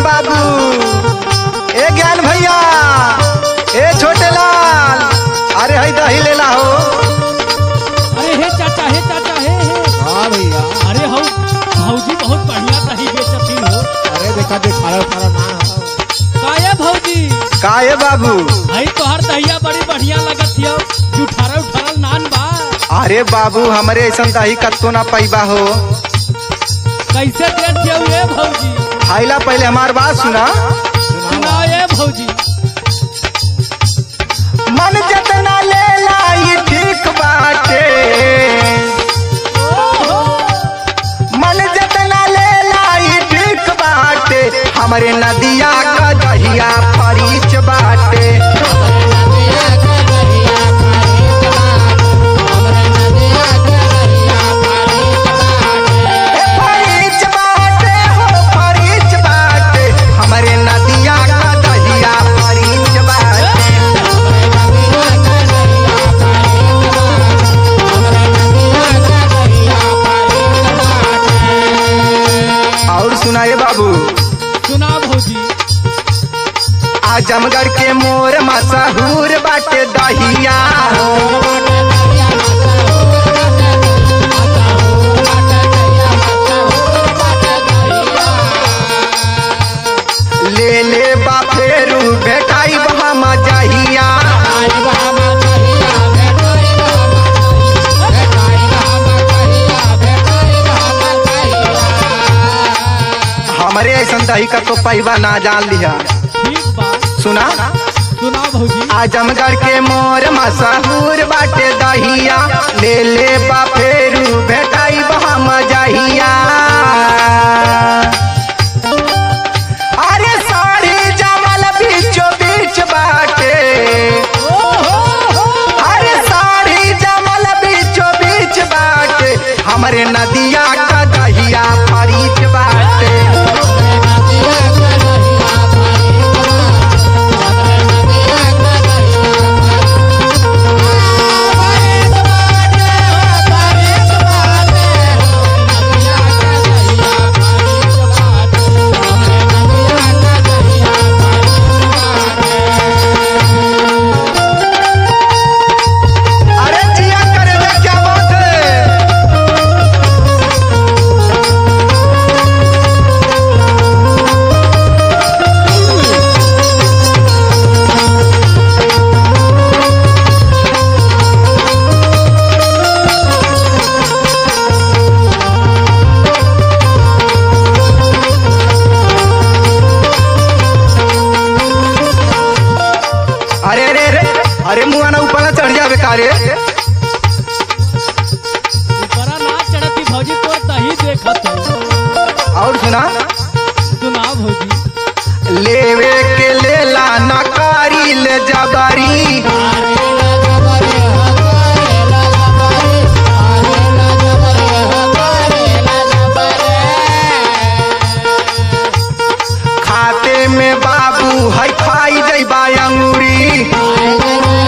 बाबू ए ज्ञान भैया ए छोटे लाल अरे हई दही लेला हो अरे हे चाचा हे चाचा हे हे हाँ भैया अरे हो भौजी बहुत बढ़िया दही बेचती हो अरे देखा देख खारा खारा ना हो। काये भौजी का ए बाबू हई तोहर दहिया बड़ी बढ़िया लगत हियो जुठारा उठारल नान बा अरे बाबू हमरे ऐसा दही कत्तो ना पैबा हो कैसे देत हियो ये भौजी आइला पहले हमार बात सुना सुनाओ ये भौजी मन जतना लेला ई ठीक बाटे ओहो मन जतना लेला ई ठीक बाटे हमरे नदिया का दहिया फरीच बाटे ए फरीच बाटे हो फरीच बाटे हमरे नदिया का दहिया फरीच बाटे और सुनाए बाबू सुना भौजी आजमगढ़ के मोर मशहूर बाटे दहिया ले ले बा फेरू भेटाई हम जहिया हमरे ऐसा दही का तो पैबा ना जान लिया ठीक बा सुना सुना भौजी आजमगढ़ के मोर मशहूर बाटे दहिया ले ले बा फेरू भेटाई हम जहिया अरे साड़ी जमल बीचो बीच बाटे अरे साड़ी जमल बीचो बीच बाटे हमरे नदिया का दहिया फरीच बाटे अरे जिया करे जा क्या बात है अरे अरे अरे अरे मुआ ना ऊपर ना चढ़ जावे कारे ऊपरा ना चढ़ती भौजी तोर दही देखत हो और सुना सुना भौजी लेवे के लेला नकारी ले जबरी खाते में बाबू है खाई जैबा अंगूरी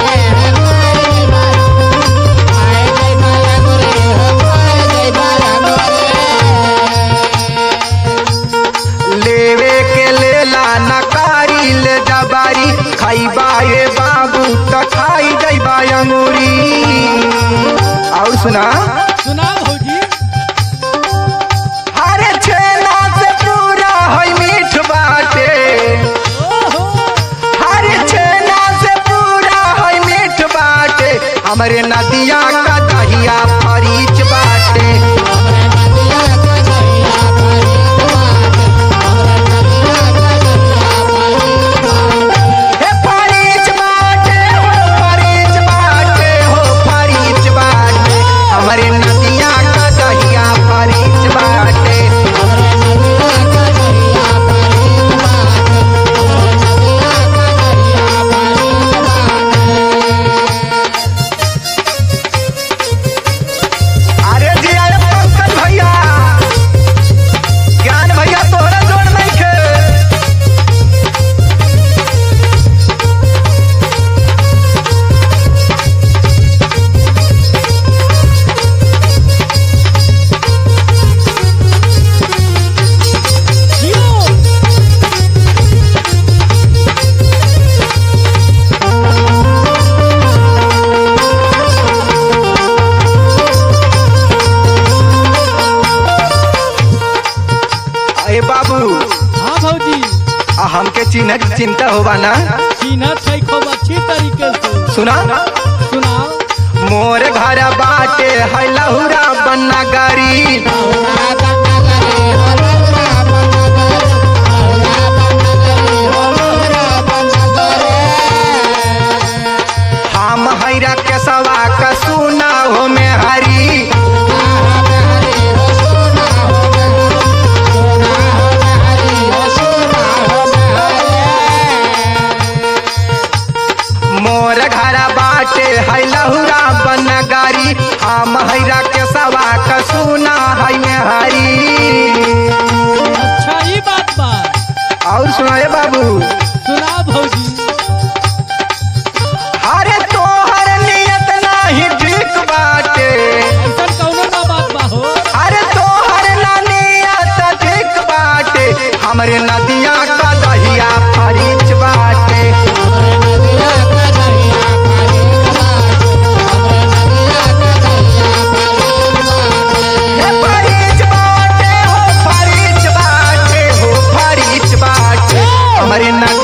लेवे के लेला नकारी ले जबारी खाइबा ये बाबू त खाई जैबा अंगूरी और सुना सुना भौजी अरे छेना से पूरा है मीठ बाटे ओहो हर छेना से पूरा है मीठ बाटे हमरे नदिया का दहिया फरीच बाटे हे फरीच बाटे हो फरीच बाटे हो फरीच बाटे हमरे नदिया का दहिया फरीच बाटे हमके चिन्ह की चिंता होबा ना चिन्हत है खूब अच्छी तरीके से सुना सुना मोर घर बाटे है लहुरा बन्ना गारी हम हैरा के सवा का सुना हो में हरी मोर घर बाटे है लहुरा बन्ना गारी हम हैरा के सवा का सुना है में हरी अच्छा ही बात बा और सुनाए बाबू सुना भौजी अरे तोहर नियत नाही ठीक बाटे ऐसा कौनो ना बात बा हो अरे तोहर ना नियत ठीक बाटे हमरे नदिया का दहिया फरीच बाटे हे फरीच बाटे हो फरीच बाटे हो फरीच बाटे हमरे नदिया